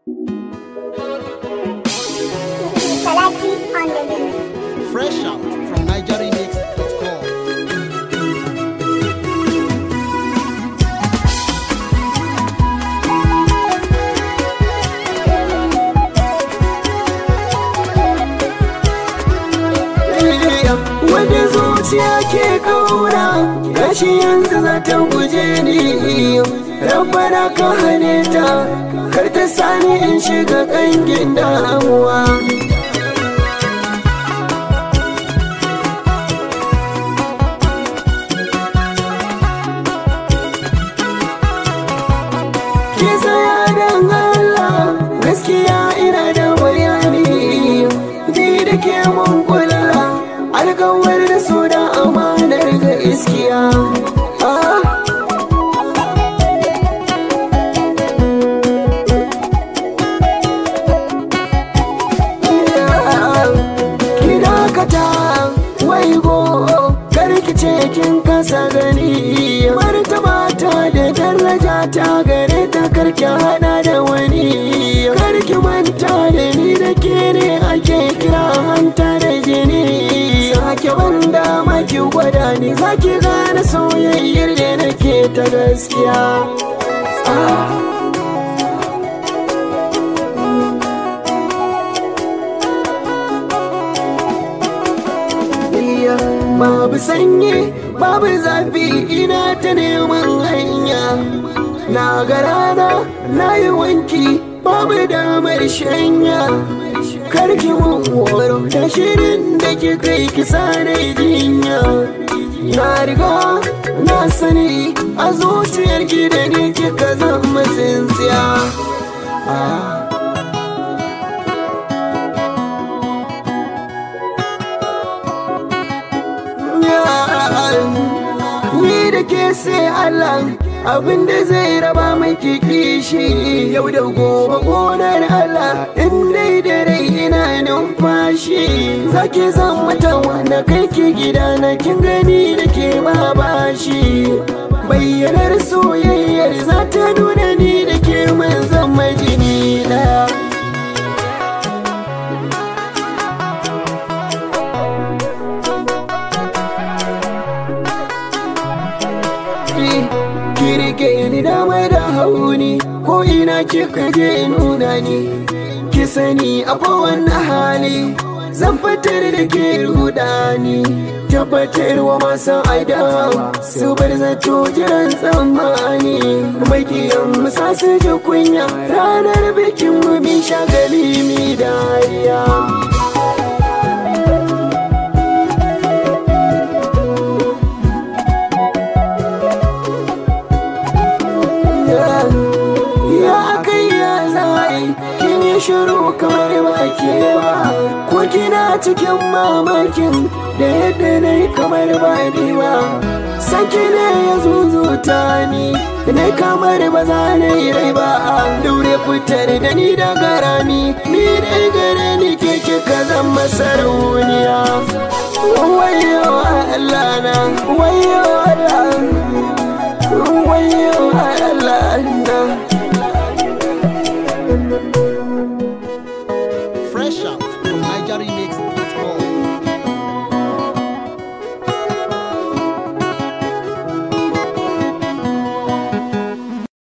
Salati on the beat. Fresh out from NigerianMix.com. Wanda zuciya ke kaura gashi yanzu za ta guje ni Rabbana ka hane ta kar ta sani in shiga kangin damuwa Ke tsaya don Allah gaskiya ina da bayani ni da ke mun kula alkawar da su da amanar ga iskiya ah. Ki dakata wai go karki ce kin kasa gani martaba ta da daraja ta gare ta karki hada da wani karki manta da ni da ke ne ake kira hanta da jini sake banda maki gwada ni zaki gane soyayyar da nake ta gaskiya ah. iya babu sanyi babu zafi ina ta neman hanya na ga rana na yi wanki babu damar shanya karki mun horo da shirin da ke kai kisa na jinya na riga na sani a zuciyar ki da ni kika zama tsintsiya ah. Ni da ke sai Allah abin da zai raba miki kishi yau da gobe gonar Allah in dai da rai ina numfashi zaki zan mata wanda kai ki gida na kin gani da ke ma bashi bayyanar soyayyar za ta nuna ni da ke mun zama jini daya kirke ni dama da hauni ko ina kika je nuna ni ki sani a kowane hali zan fitar da ke rudani tabbatar wa masu adawa su bar zato jiran tsammani makiyan musa su ji kunya ranar bikin mu bin shagali mi dariya ya kai ya zai kin yi shiru kamar ba ke ba ko kina cikin mamakin da yadda na yi kamar ba ni ba saki ne ya zuzuta ni na kamar ba za na yi rai ba daure fitar da ni daga rami ni dai gare ni ke kika zama sarauniya wayo Allah na wayo Allah wayo Allah na